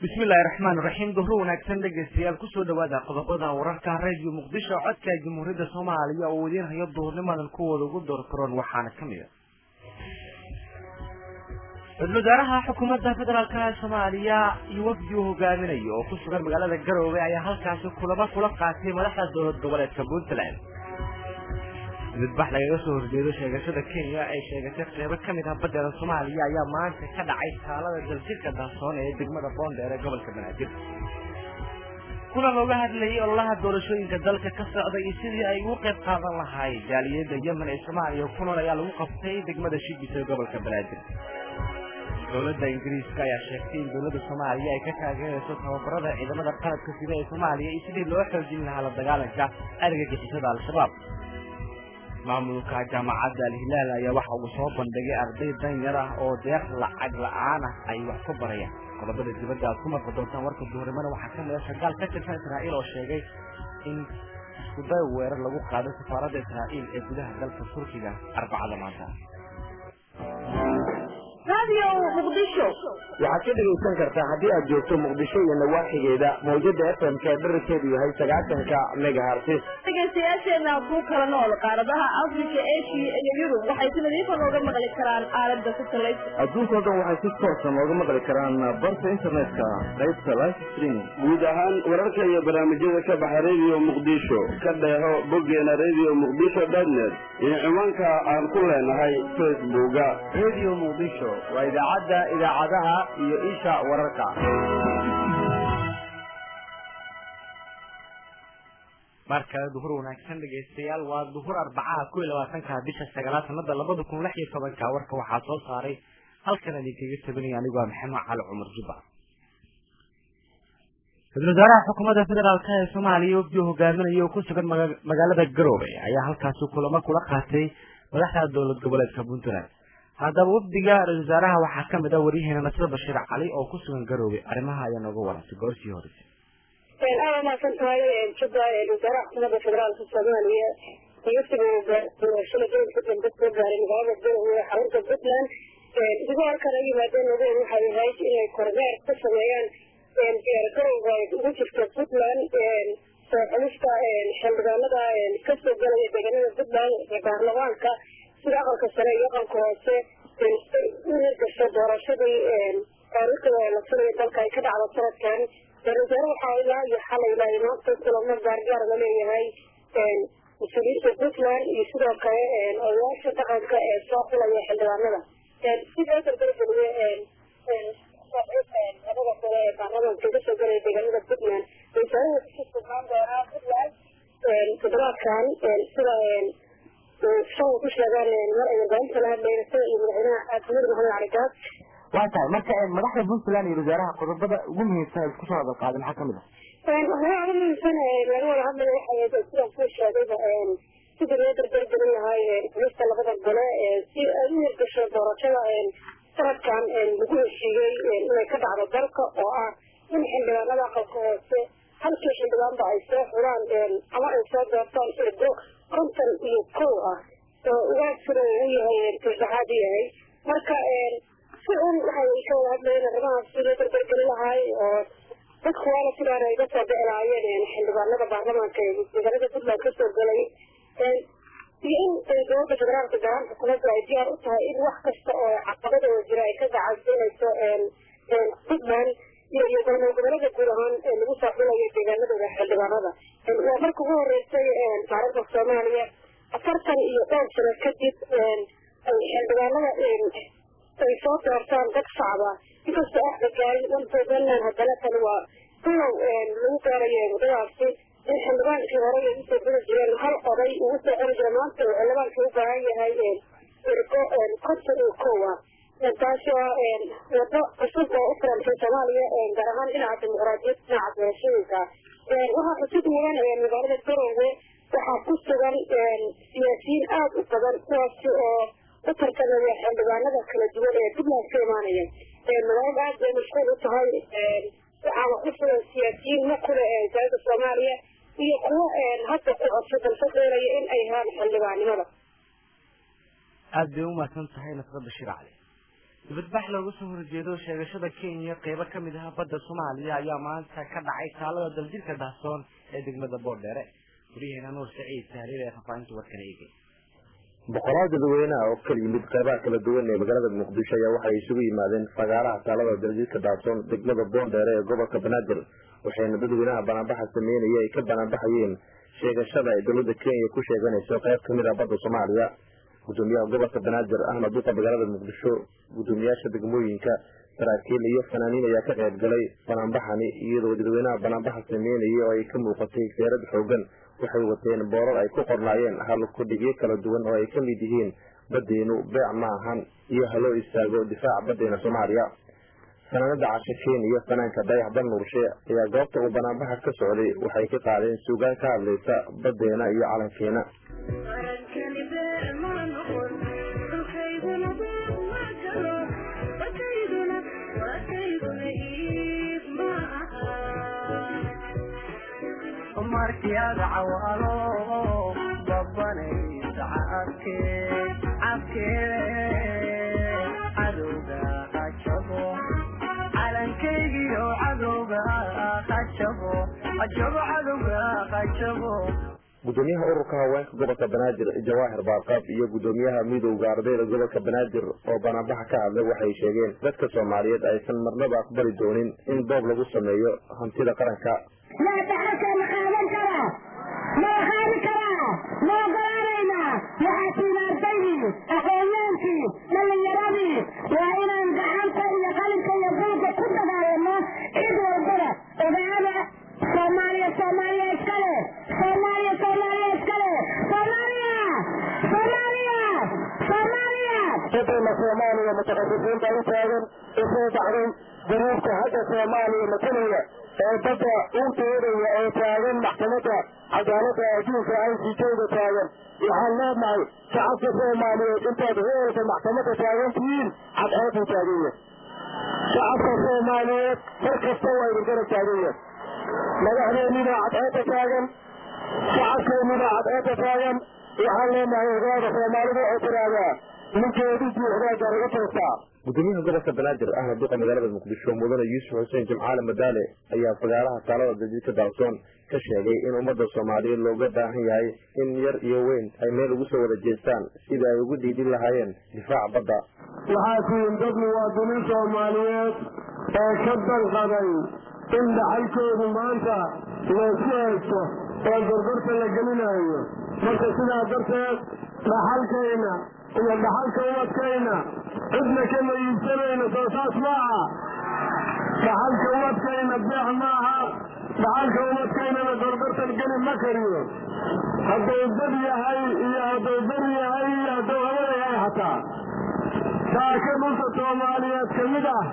bismillahi raxmaan raxiim duhro wanaagsan dhegaystayaal kusoo dhawaada qodobada wararka radio muqdisho codka jamhuuriyadda soomaaliya oo idiin hayo duhurnimadan kuwooda ugu doorkaroon waxaana ka mid a ra-isul wasaaraha xukuumadda federaalka ee soomaaliya iyo wafdi uu hogaaminayo oo ku sugan magaalada garoowe ayaa halkaasi kulamo kula qaatay madaxda dowlad goboleedka puntland midbax lagaga soo horjeedo sheegashada kenya ay sheegatay qeybo ka mid ah badeeda soomaaliya ayaa maanta ka dhacay taalada daljirka daasoon ee degmada boondheer ee gobolka banaadir kulan looga hadlayay ololaha doorashooyinka dalka ka socda iyo sidii ay ugu qayb qaadan lahaay jaaliyadda yemen ee soomaaliya ku nool ayaa lagu qabtay degmada shigis ee gobolka banaadir dowladda ingiriiska ayaa sheegtay in dowladda soomaaliya ay ka taageerayso tababarada ciidamada qaladka sida ee soomaaliya iyo sidii loo xoojin lahaa la dagaalanka argagixisada al-shabaab maamulka jaamacadda alhilaal ayaa waxa uu soo bandhigay arday danyar ah oo deeq lacag la-aan ah ay wax ku barayaan qodobada dibadda aad ku marqi doontaan warka duhurimana waxaa ka mid a shagaal ka tirsan israa'iil oo sheegay in iskuday weerar lagu qaado safaaradda israa'iil ee gudaha dalka turkiga arbacada maanta waxaad ka dhegaysan kartaa haddii aad joogto muqdisho iyo nawaaxigeeda mawjada fmk ee dherarkeedu yahay sagaasanka megahartis dhegaystayaasheena ku kala nool qaaradaha afrika eshiya iyo yurub waxay si nadiifa nooga maqli karaan aalada satellite adduunkao dhan waxay si toosa nooga maqli karaan barta internetka qaybta life stream guud ahaan wararka iyo barnaamijyada ka baxa radio muqdisho ka dheeho boggeena radio muqdisho dotnet iyo ciwaanka aan ku leenahay facebooka radio muqdisho waa idaacadda idaacadaha iyo isha wararka markale duhur wanaagsan dhegaystayaal waa duhur arbacaha ku iyo labaatanka bisha sagaalaad sanada labada kun lix iyo tobanka warka waxaa soo saaray halkan idinkaga tabinaya anigu waa maxamed cali cumar jubba ra-isul wasaaraha xukuumadda federaalk ee soomaaliya wafdi uu hogaaminayo oo ku sugan magaalada garoobe ayaa halkaasi kulamo kula qaatay madaxda dowlad goboleedka puntland haddaba wafdiga ra-isul wasaaraha waxaa ka mid ah waryaheena nasir bashiir cali oo ku sugan garoobe arrimaha ayaa nooga warantay goorsii horeysay aada umaasan tahay jubba wasaaraha xukuumadda federaalka soomaaliya wafdiga doorashada gobolka dambe soo gaaray magaalada garowe ee xarunta puntland idigo halkan ay yimaadeen ogoon waxay ahayd inay kormeer ka sameeyaan diyaargarowga ay ugu jirto puntland soo xulista xildhibaanada kasoo galaya deegaanada puntland ee baarlamaanka sida aqalka sare iyo aqalka hoose u hirgasho doorashadii taariikhda la filayo dalka ay ka dhacdo sanadkan ra-isul wasaare waxaa ilaa iyo xalay ilaa maanta kulamo gaargaar la leeyahay mas-uuliyiinta puntland iyo sidoo kale odayaasha dhaqanka ee soo xulaya xildhibaanada sidoo dardargeliye labada kale ee baarlamaanka kasoo galaya deegaanada puntland ra-isul ku sugnaan doonaa puntland toddobaadkan sida shan ku sheegaan mar ay warbaahinta la hadlayna sida iyo madaxweynaha axmed maxamed cali gaas waa tahay marka madaxda puntland iyo wasaaraha qodobada ugu muhiimsan isku soo hadal qaaday maxaa kamid ah waxyaaba ugu muhiimsan laga wada hadlayo waxay sidaan kuu sheegayba sidii loo dardargelin lahay xulista labada gole si ay u hirgasho doorashada sanadkan lagu heshiiyey inay ka dhacdo dalka oo ah in xildhibaanada aqalka hoose halkii xildhibaanba ay soo xulaan ama ay soo doortaan ergo konton iyo kow ah oo ugaasina uu yahay saddexaad yahay marka si un waxay ka wada hadlayeen arrimahaas si loo dardargelin lahaay oo dadku waana sidaan ay ga soo dhici lahaayeen xildhibaanada baarlamaanka ee deegaanada puntland kasoo galay iyo in dowladda federaalka gaaraan xukuumadda ay diyaar u tahay in wax kasta oo caqabadooda jira ay ka gacansiinayso puntland iyo iyo galmudug gobolada guud ahaan lagu soo xulayo deegaanadooda xildhibaanada waa marka ugu horeysay taariikhda soomaaliya afartan iyo dhowr sano kadib ay xildhibaanada ay soo doortaan dad shacba inkastoo axda gaarin wantoodnan haddana tani waa bilow lagu gaarayo muddadaasi in xildhibaankii hore ay usoo gudi jireen hal oday ugu soo cori jira maanta uu xildhibaankii u baahan yahay ergo konton iyo kow ah taasi waa wado cusub oo u furantay soomaaliya gaar ahaan dhinaca dimuqraadiyad dhinaca doorashooyinka waxaa xusid mudan magaalada garoowe waxaa ku sugan siyaasiyiin aada u badan kuwaasi oo u tartamaya xildhibaanada kala duwan ee puntland ka imaanaya magaalada aad bay mashquul u tahay waxaana ku sugan siyaasiyiin ma kule wasaaradda soomaaliya iyo kuwo hadda ku codso dalso doonaya in ay helaan xildhibaannimada aada bay umahadsan tahay nasra bashiir cali dibadbax looga soo horjeedo sheegashada kenya qeybo ka mid ah badda soomaaliya ayaa maanta ka dhacay taalada daljirka dahsoon ee degmada boordheere guryaheena nuur saciid tahliil ee fafaahinta warkan eegay boqolaal dadweynaha oo kala yimid qeybaha kala duwan ee magaalada muqdisho ayaa waxay isugu yimaadeen fagaaraha taalada daljirka dahsoon degmada boordheere ee gobolka banaadir waxayna dadweynaha banaanbaxa sameynaya ay ka banaanbaxayeen sheegashada ay dowladda kenya ku sheeganayso qayb kamid ah badda soomaaliya gudoomiyaha gobolka banaadir ahmed duqa magaalada muqdisho gudoomiyaasha degmooyinka saraakiil iyo fanaaniin ayaa ka qayb galay banaanbaxani iyadoo dadweynaha banaanbaxa sameynaya oo ay ka muuqatay seerad xoogan waxay wateen boorar ay ku qornaayeen halkudhigyo kala duwan oo ay ka mid yihiin badeenu beec ma ahan iyo haloo istaago difaaca badeena soomaaliya fanaanada cashakeen iyo fanaanka dayax dan nuurshe ayaa goobta uu banaanbaxa ka socday waxay ka qaadeen suugaan ka hadlaysa badeena iyo calankeena markiad cawaalo babanaysa cabke cabke cadowga hajabo calankaygiyo cadowga hajabo hajabo cadowga hajabo gudoomiyaha ururka haweenka gobolka banaadir jawaahir baarqaab iyo gudoomiyaha midowga ardayda gobolka banaadir oo banaanbaxa ka hadlay waxay sheegeen dadka soomaaliyeed aysan marnaba aqbali doonin in boob lagu sameeyo hantida qaranka yaa daxalka ma qaadan karaa ma qaadi karaa ma ogolaanaynaa waxaa tiina ardaydii aqoonyaankii dhallinyaradii waa inaan gacanta iyo qalinka iyo buugga ku dagaalano cid walbada ogaada soomaaliya soomaaliya iskale soomaaliya soomaaliya iskale soomaaliya soomaaliya soomaaliya dadayna soomaaliya mutaqadisiinta u taagan usoo baxday duruufta hadda soomaaliya matalaya ee badda u doodaya oo taagan maxkamadda cadaaladda adduunka i c jda taagan waxaan leenahay shacabka soomaaliyeed intaad heelka maxkamadda taagan tihiin cadceedu taaganya shacabka soomaaliyeed mar kasta waa idin garab taaganya madaxdeennida cadceedda taagan shacabkeennida cadceedda taagan waxaan leenahay ogaada soomaalidu oo tiraadaa ninkeedu buuxdaa garay u toostaa gudoomiyaha gobolka banaadir ahmed duqa magaalada muqdisho mudane yuusuf xuseen jimcaale madaale ayaa fagaaraha taalada daljidka daalsoon ka sheegay in ummadda soomaaliyeed looga baahan yahay in yar iyo weyn ay meel ugu soo wada jeestaan sidai ay ugu dhiidin lahaayeen difaaca badda waxaa tihiin dad muwaadiniin soomaaliyeed oo ka danqaday in dhaxalkoodu maanta laysku haysto oo gorgorta la gelinayo marka sidaa darteed dhaxalkayna iyo dhaxalka umadkayna cidna kama iibsanayno soo saas maaha dhaxalka umadkayna beex maaha dhaxalka umadkaynana gorgortan geli ma kariyo hadduu dad yahay iyo hadduu beri yahay iyo hadduu hawada yahay hataa taaka dhulka soomaaliyeed ka mid ah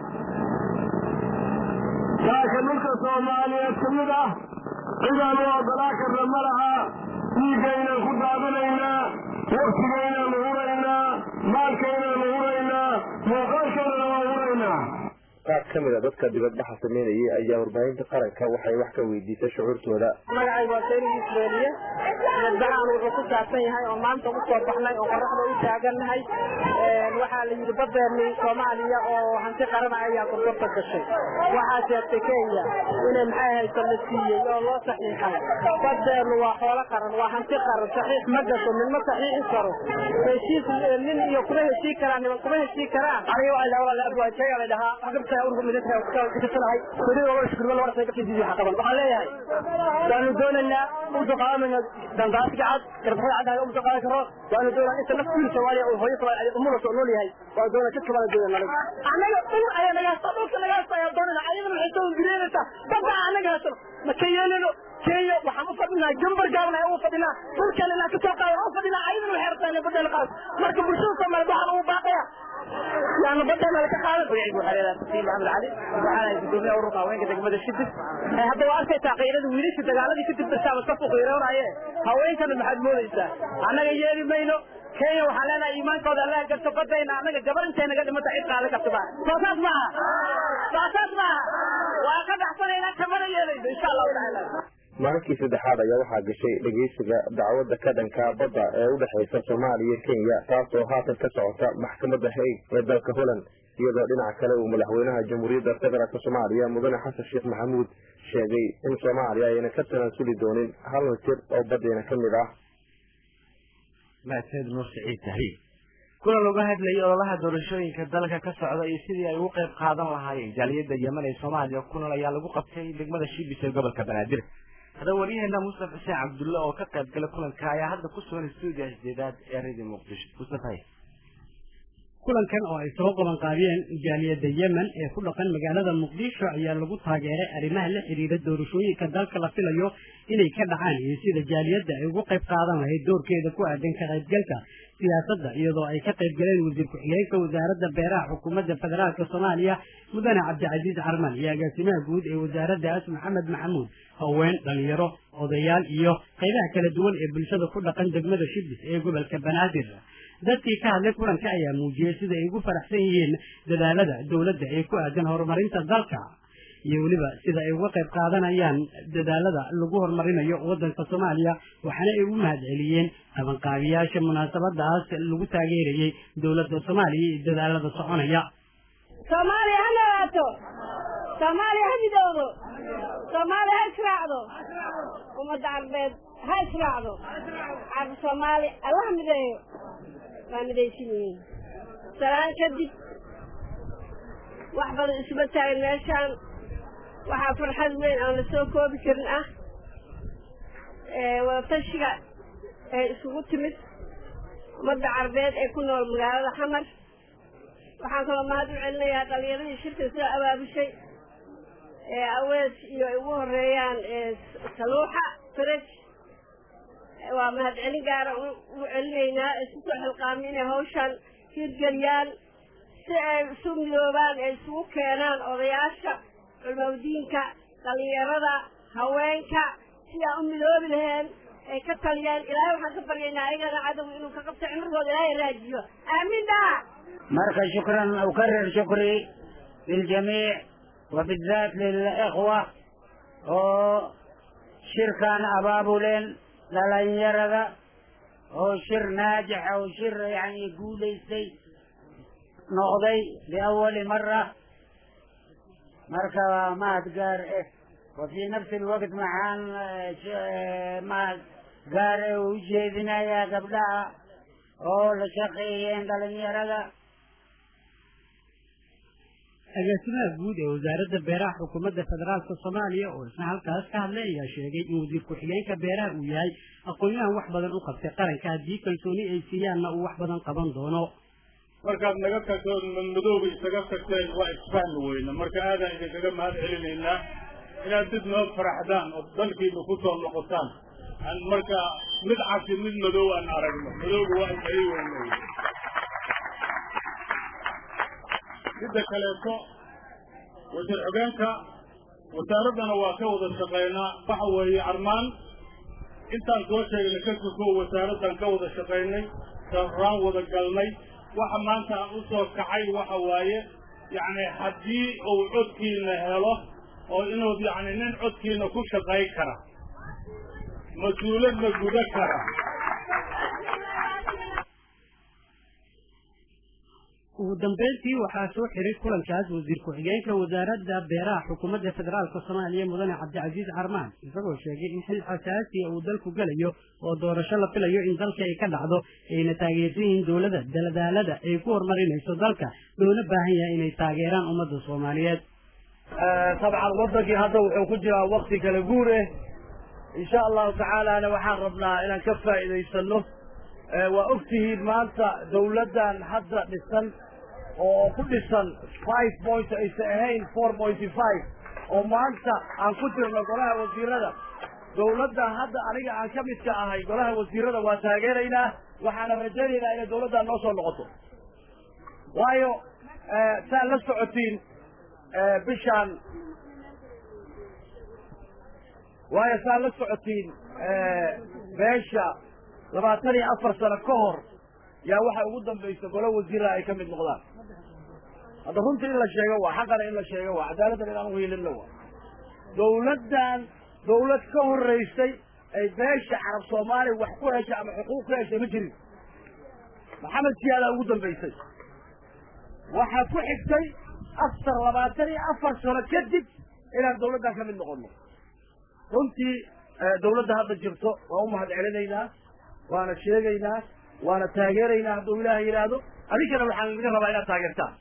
taaka dhulka soomaaliyeed ka mid ah cidaan u oggolaa karna ma laha dhiiggaynaan ku daadinaynaa waktigaynaan huraynaa maalkaynaan huraynaa muuqaalkaynana waa huraynaa qaar ka mid a dadka dibadbaxa sameynayay ayaa warbaahinta qaranka waxay wax ka weydiisay shucuurtooda magacaygu waa sayni isbeeliye dibadbaxan wuxuu ku saabsan yahay oo maanta u soo baxnay oo qoraxda u taagannahay waxaa la yidhi badeeni soomaaliya oo hanti qarana ayaa gorgorta gashay waxaa sheegtay kenya inay maxay hayso la siiyey oo loo saxiixay badeenu waa xoolo qaran waa hanti qaran saxiix ma gasho nin ma saxiixi karo heshiis nin iyo kuma heshii karaan niman kuma heshii karaan aniga waa ilaa walaal abwaajaya la dhahaa agabta ururka midnimada kasanahay kudi wala shukriyo wala say gabti sidii xaqaban waxaan leeyahay waanu doonaynaa uso qaadanayna dandaasiga cad garbaxada cadda uso qaadan karo waanu doonaa inta naftiisa soomaaliya oo hooyo soomaaliya umula soo nool yahay waa doonaa jidka baan doonaa naga anaga dhul ayaa naga hasta dhulka naga hasta ayaa doonayna ayadana waxay soo bireynaysaa badda anaga hasano ma ka yeelino kenya waxaan u fadhinaa gambar gaaban ayaan u fadhinaa dhulkeena inaan kasoo qaadan u fadhinaa ayadana waxay rabtaa inay badda la qaado marka bulshada soomaaliyeed waxaan ugu baaqaya يعني بدل ما كقال ويعيد حريرة سيد محمد علي وحنا يقولون أوروبا وين كده كده شدة هذا وأنت تغيير ويلش تقال دي كتب بس على صف غيرون عليه هوين كان محد مولى أنا جاي مينو kenya waxaa leenahay iimaankooda allaha garto badayna anaga gabar intayna ga dhimata cid qaada kartaba soosaas maaha soosaas maaha waa ka baxsanaynaa kamana yeelayno insha allahu tacaala maalinkii saddexaad ayaa waxaa gashay dhegeysiga dacwadda ka dhanka badda ee u dhexaysa soomaaliya iyo kenya taas oo haatan ka socota maxkamadda haig ee dalka holland iyadoo dhinaca kale uu madaxweynaha jamhuuriyadda federaalk soomaaliya mudane xasan sheekh maxamuud sheegay in soomaaliya ayna ka tanaasuli doonin hal mitir oo badeena ka mid ah mahadsanid nuur siciid tahriib kulan looga hadlayay ololaha doorashooyinka dalka ka socda iyo sidii ay ugu qayb qaadan lahaayeen jaaliyadda yemen ee soomaaliya kulan ayaa lagu qabtay degmada shibis ee gobolka banaadir haddaba waryaheena mustafa xuseen cabdulle oo ka qayb galay kulanka ayaa hadda ku sugan stuudiya sideedaad ee radio muqdisho mustafa kulankan oo ay soo qaban qaadiyeen jaaliyadda yemen ee ku dhaqan magaalada muqdisho ayaa lagu taageeray arrimaha la xidhiidha doorashooyinka dalka la filayo inay ka dhacaan iyo sida jaaliyadda ay ugu qayb qaadan lahayd doorkeeda ku aadan ka qaybgalka siyaasadda iyadoo ay ka qayb galeen wasiir ku-xigeenka wasaaradda beeraha xukuumadda federaalka soomaaliya mudane cabdicasiis carman iyo agaasimaha guud ee wasaaraddaas maxamed maxamuud haween dhalinyaro odayaal iyo qaybaha kala duwan ee bulshada ku dhaqan degmada shibis ee gobolka banaadir dadkii ka hadlay kulanka ayaa muujiyey sida ay ugu faraxsan yihiin dadaalada dowladda ee ku aadan horumarinta dalka iyo weliba sida ay uga qayb qaadanayaan dadaalada lagu horumarinayo waddanka soomaaliya waxaana ay ugu mahad celiyeen qabanqaabiyaasha munaasabadaas lagu taageerayey dowladda soomaaliya iyo dadaalada soconaya soomaaliya ha noolaato soomaaliya ha midowdo soomaaliya ha israacdo ummadda carbeed ha israacdo carab soomaali allaha mideeyo waa midaysan yihiin salaan kadib wax badan isuma taagin meeshaan waxaa farxad weyn aan la soo koobi karin ah wadatashiga ee isugu timid ummadda carbeed ee ku nool magaalada xamar waxaan kaloo mahad u celinayaa dhalinyaradii shirka soo abaabushay ee awees iyo ay ugu horeeyaan saluuxa faraj waa mahad celin gaara u celinaynaa isu soo xilqaami inay hawshan hirgeliyaan si ay isu midoobaan ay isugu keenaan odayaasha culmawdiinka dhalinyarada haweenka si aan u midoobi laheen ay ka taliyaan ilaahay waxaan ka baryaynaa ayagana cadow inuu ka qabto cimrigooda ilaahay raajiyo aamin dhaa marka shukran ukarir shukri liljamiic وبالذات للإخوة oo shirkan abaabuleen dhalinyarada oo shir naajix oo shir yani guulaystay noqday liawali mara marka waa mahad gaar eh وفي نفس الوقت maxaan mahad gaar eh u jeedinayaa gabdhaha oo la shaqeeyeen dhalinyarada agaasimaha guud ee wasaaradda beeraha xukuumadda federaalka soomaaliya oo isna halkaas ka hadlay ayaa sheegay in wasiir ku-xigeenka beeraha uu yahay aqoon-yahan wax badan u qabtay qaranka haddii kalsooni ay siiyaanna uu wax badan qaban doono markaad naga tagtood madmadooba isaga tagteen waa isfahmi weyne marka aadaan idinkaga mahad celinaynaa inaad dib noo faraxdaan oo dalkiina ku soo noqotaan aan marka mid casi mid madow aan aragno madowga waa isay weynay midda kaleeto wasiir xogeenka wasaaraddana waa ka wada shaqaynaa waxa weeye armaan intaan soo sheegnay ka sukoo wasaaraddan ka wada shaqaynay sarraan wada galnay waxa maanta aan u soo kacay waxa waaye yacni haddii uu codkiina helo oo inuu yacni nin codkiina ku shaqayn kara mas-uuladna guda kara ugu dambeyntii waxaa soo xiray kulankaas wasiir ku-xigeenka wasaaradda beeraha xukuumadda federaalka soomaaliya mudane cabdicasiis carmaan isagoo sheegay in xil xasaasiya uu dalku gelayo oo doorasho la filayo in dalka ay ka dhacdo ayna taageersan yihiin dowladda daladaalada ay ku horumarinayso dalka loona baahan yahay inay taageeraan ummadda soomaaliyeed dabcan wadankii hadda wuxuu ku jiraa wakti kala guur eh insha allahu tacaalana waxaan rabnaa inaan ka faa'iidaysano waa ogtihiin maanta dawladdan hadda dhisan oo ku dhisan five point aysan ahayn four pointy five oo maanta aan ku jirno golaha wasiirada dawladdan hadda aniga aan ka midka ahay golaha wasiirada waa taageeraynaa waxaana rajaynaynaa inay dawladdan noo soo noqoto waayo saad la socotiin bishaan waayo saad la socotiin beesha labaatan iyo afar sano ka hor yaa waxay ugu dambaysa golo wasiiraha ay ka mid noqdaan hadda runta in la sheego waa xaqana in la sheego waa cadaaladdan inaan uhiilinno waa dawladdan dawlad ka horraysay ay beesha carab soomaaliya wax ku heshay ama xuquuq ku heshay ma jirin maxamed siyaadaa ugu dambaysay waxaa ku xigtay afar labaatan iyo afar sano kadib inaan dawladdan ka mid noqono runtii dawladda hadda jirto waa u mahad celinaynaa waana sheegaynaa waana taageeraynaa hadduu ilaaha yidhaahdo adinkana waxaan idinka rabaa inaad taageertaan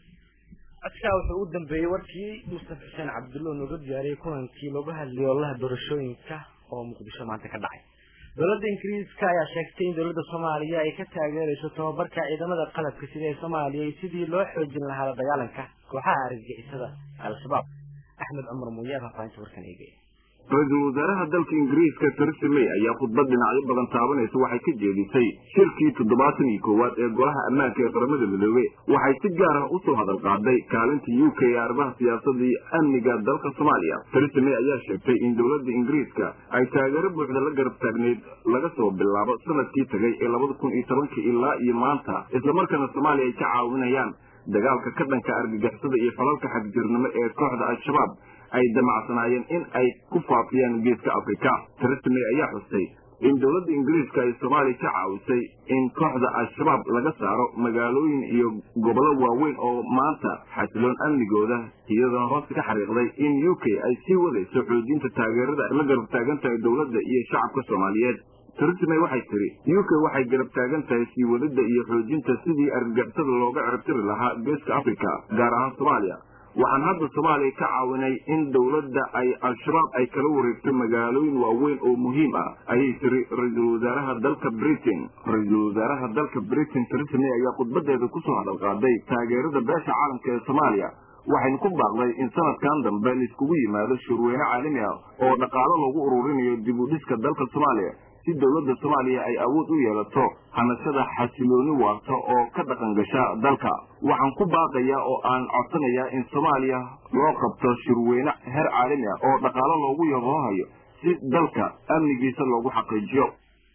codkaa wuxuu u dambeeyey warkii mustafa xuseen cabdulla oo nooga diyaariyey kulankii looga hadlayay ololaha doorashooyinka oo muqdisho maanta ka dhacay dowladda ingiriiska ayaa sheegtay in dowladda soomaaliya ay ka taageerayso tababarka ciidamada qalabka sida ee soomaaliya iyo sidii loo xoojin lahaa la dagaalanka kooxaha argagixisada al-shabaab axmed cumar muuye faafahinta warkan eegaya ra-iisul wasaaraha dalka ingiriiska theresa may ayaa khudbad dhinacyo badan taabanaysa waxay ka jeedisay shirkii toddobaatan iyo koowaad ee golaha ammaanka ee qaramada midoobe waxay si gaar ah usoo hadal qaaday kaalinta u k ee arrimaha siyaasadda iyo amniga dalka soomaaliya theresa may ayaa sheegtay in dowladda ingiriiska ay taageero buuxda la garab taagneyd laga soo bilaabo sanadkii tagay ee labada kun iyo tobankii ilaa iyo maanta islamarkaana soomaaliya ay ka caawinayaan dagaalka ka dhanka argagixisada iyo falalka xagjirnimo ee kooxda al-shabaab ay damacsanaayeen in ay ku faafiyaan geeska afrika theresa may ayaa xustay in dowladda ingiriiska ay soomaaliya ka caawisay in kooxda al-shabaab laga saaro magaalooyin iyo gobollo waaweyn oo maanta xasiloon amnigooda iyadoona hoosta ka xariiqday in u k ay sii wadayso xoojinta taageerada la garab taagan tahay dowladda iyo shacabka soomaaliyeed theresa may waxay tiri u k waxay garab taagan tahay sii wadida iyo xoojinta sidii argagixisada looga ciribtiri lahaa geeska afrika gaar ahaan soomaaliya waxaan hadda soomaaliya ka caawinay in dowladda ay al-shabaab ay kala wareegto magaalooyin waaweyn oo muhiim ah ayay tiri ra-iisul wasaaraha dalka britain ra-iisul wasaaraha dalka britain theresa may ayaa khudbadeeda kusoo hadal qaaday taageerada beesha caalamka ee soomaaliya waxaynu ku baaqday in sanadkan dambe laiskugu yimaado shurweyne caalami ah oo dhaqaalo lagu ururinayo dib u dhiska dalka soomaaliya si dowladda soomaaliya ay awood u yeelato hanashada xasilooni waarta oo ka dhaqan gasha dalka waxaan ku baaqayaa oo aan codsanayaa in soomaaliya loo qabto shirweyne heer caalami ah oo dhaqaalo loogu yaboohayo si dalka amnigiisa loogu xaqiijiyo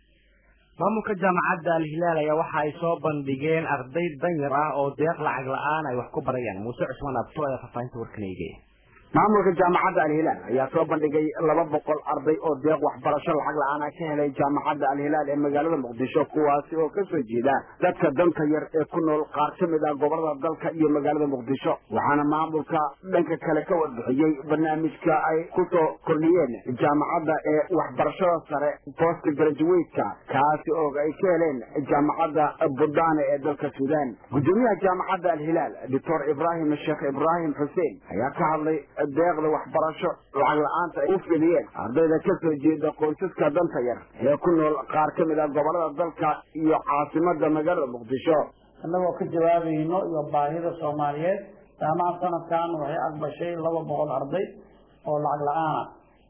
maamulka jaamacadda al-hilaal ayaa waxa ay soo bandhigeen arday danyar ah oo deeq lacag la-aan ay wax ku barayaan muuse cusmaan abto ayaa faahfaahinta warkan eegaya maamulka jaamacadda alhilaal ayaa soo bandhigay laba boqol arday oo deeq waxbarasho lacag la-aan ah ka helay jaamacadda alhilaal ee magaalada muqdisho kuwaasi oo ka soo jeeda dadka danta yar ee ku nool qaar ka mid ah gobolada dalka iyo magaalada muqdisho waxaana maamulka dhanka kale ka warbixiyey barnaamijka ay ku soo kordhiyeen jaamacadda ee waxbarashada sare post graduate-ka kaasi oo ay ka heleen jaamacadda budane ee dalka suudaan gudoomiyaha jaamacadda alhilaal doctor ibraahim sheekh ibraahim xuseen ayaa ka hadlay deeqda waxbarasho lacag la-aanta ay u fidiyeen ardayda ka soo jeeda qoysaska danta yar ee ku nool qaar ka mid ah gobolada dalka iyo caasimada magaalada muqdisho annagoo ka jawaabayno iyo baahida soomaaliyeed jaamacad sanadkan waxay aqbashay laba boqol arday oo lacag la-aana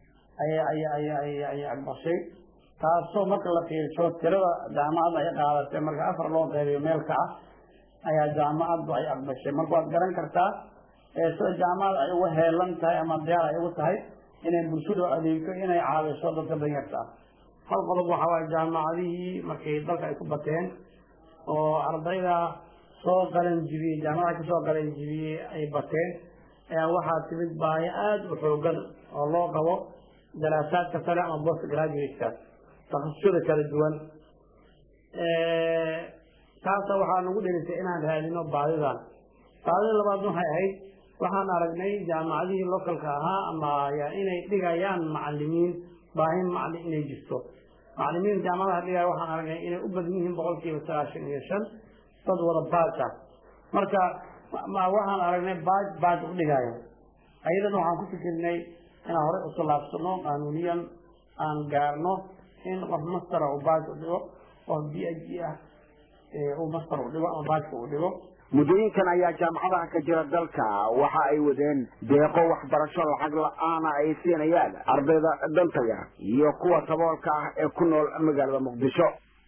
ayay aqbashay taasoo marka la fiirsho tirada jaamacadda ay qaadatay marka afar loo qeybiyo meelka ah ayaa jaamacaddu ay aqbashay marka waad garan kartaa sida jaamacada ay uga heelan tahay ama diyaar ay ugu tahay inay bulshadu adeegto inay caawiso dadka danyarta ah hal qodob waxa waaye jaamacadihii markay dalka ay ku bateen oo ardayda soo qalan jibiyey jaamacada kasoo qalan jibiyey ay bateen ayaa waxaa timid baahi aada u xoogan oo loo qabo daraasaadka sare ama post graduate-ka takhasusada kala duwan taasa waxaa nagu dhelisay inaan raadino baadidan baadida labaad waxay ahayd waxaan aragnay jaamacadihii localka ahaa ama inay dhigayaan macalimiin baahin macalin inay jirto macalimiin jaamacadaha dhigaya waxaan aragnay inay u badan yihiin boqolkiiba sagaashan iyo shan dad wada baaj ah marka waxaan aragnay baaj baaj u dhigayo ayadan waxaan ku fikirnay inaan horey usulaabsano qaanuuniyan aan gaarno in qof mastera uu baaj u dhigo qof b h g ah uu master u dhigo ama baajka uu dhigo muddooyinkan ayaa jaamacadaha ka jira dalka waxa ay wadeen deeqo waxbarasho lacag la-aana ay siinayaan ardayda danta yar iyo kuwa saboolka ah ee ku nool magaalada muqdisho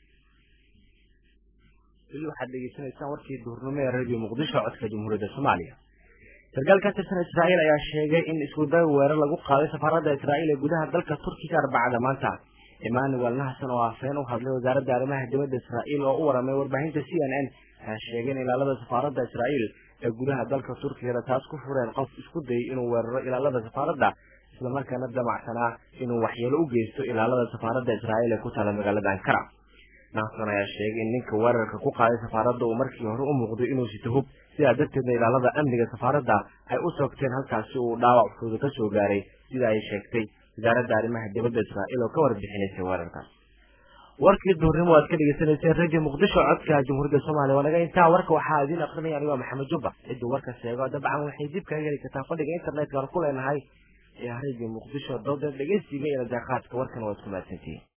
weli waxaad dhegeysanaysaan warkii duhurnimo ee radio muqdisho codka jamhuuriyadda soomaaliya sarkaal ka tirsan israa'iil ayaa sheegay in iskuday weerar lagu qaaday safaaradda israa'iil ee gudaha dalka turkiga arbacada maanta emmanuel naxson oo afheen u hadlay wasaaradda arrimaha dibadda israa'iil oo u waramay warbaahinta c n n ayaa sheegay in ilaalada safaaradda israa'iil ee gudaha dalka turkigana taas ku fureen qof isku dayay inuu weeraro ilaalada safaaradda islamarkaana damacsanaa inuu waxyeelo u geysto ilaalada safaaradda israa'iil ee ku taala magaalada ankara naxson ayaa sheegay in ninka weerarka ku qaaday safaaradda uu markii hore u muuqday inuu sito hub sidaa darteedna ilaalada amniga safaaradda ay u soogteen halkaasi uu dhaawac fooda ka soo gaaray sida ay sheegtay wasaaradda arrimaha dibadda israa'iil oo ka warbixinaysay weerarkaas warkii duurnimo aad ka dhegeysanayseen radio muqdisho codka jamhuuriyadda soomaaliya waa naga intaa warka waxaa idiin akrinaya anigoo maxamed jubba cidduu warka sheego dabcan waxay dib kaga heli kartaa fadhiga internetka aan ku leenahay ee radio muqdisho dowda dhegeysiga iyo najaaqaadka warkan waa isku mahadsantihiin